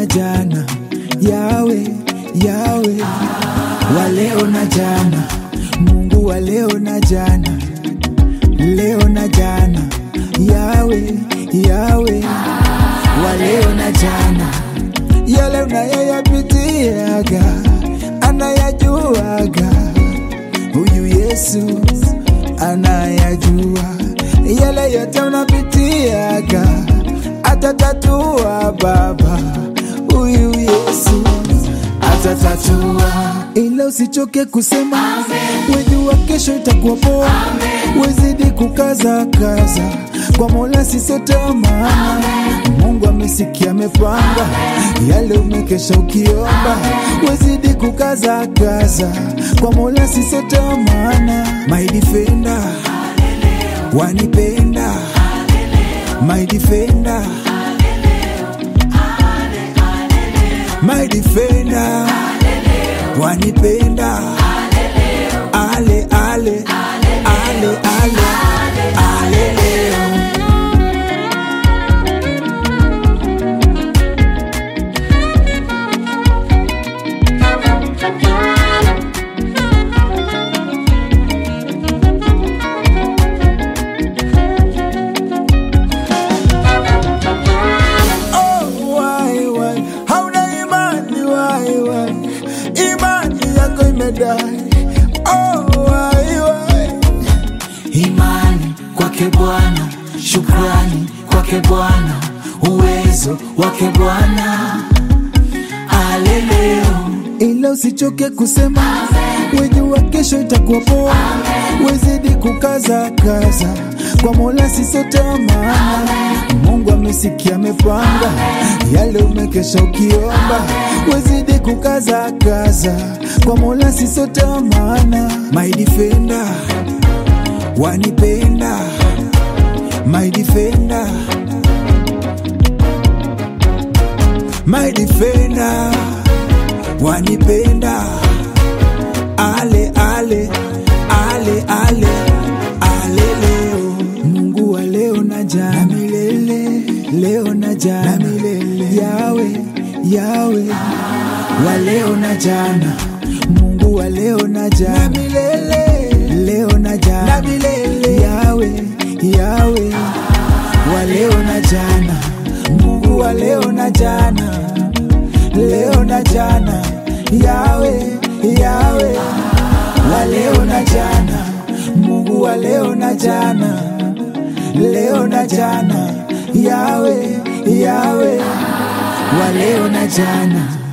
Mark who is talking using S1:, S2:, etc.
S1: jana, yawe yawe, wa leo na jana, Mungu wa leo na jana, leo na jana, yawe yawe, wa leo na jana, yale unayoyapitiaga anayajuaga huyu Yesu anayajua yale yote unapitiaga, atatatua Baba. Huyu Yesu atatatua, ila usichoke kusema, wejua kesho itakuwa poa. Wezidi kukaza kaza kwa Mola, sisote maana Mungu amesikia, amepanga yale umekesha ukiomba. Wezidi kukaza kaza kwa Mola, sisote maana my defender wanipenda my defender my defender wanipenda ale ale ale ale ale leo Oh, why, why? Hauna imani why, why? Imani yako imedai. Oh, why, why?
S2: imani kwake Bwana, shukrani kwake Bwana, uwezo wake Bwana. Aleleo
S1: ila usichoke kusema, wejua kesho itakuwa poa. Wezidi kukaza kaza kwa Mola, sisote maana Mungu amesikia, amepanga yale umekesha ukiomba. Wezidi kukaza kaza kwa Mola, sisote maana my defender wanipenda my defender my defender wanipenda ale ale ale ale ale leo Mungu wa leo na jana milele leo na jana milele yawe yawe wa leo na jana Mungu wa leo na jana milele leo na jana milele yawe yawe wa leo na jana Mungu wa leo na jana leo na jana yawe yawe wa leo na jana Mungu wa leo na jana leo na jana yawe yawe wa leo na jana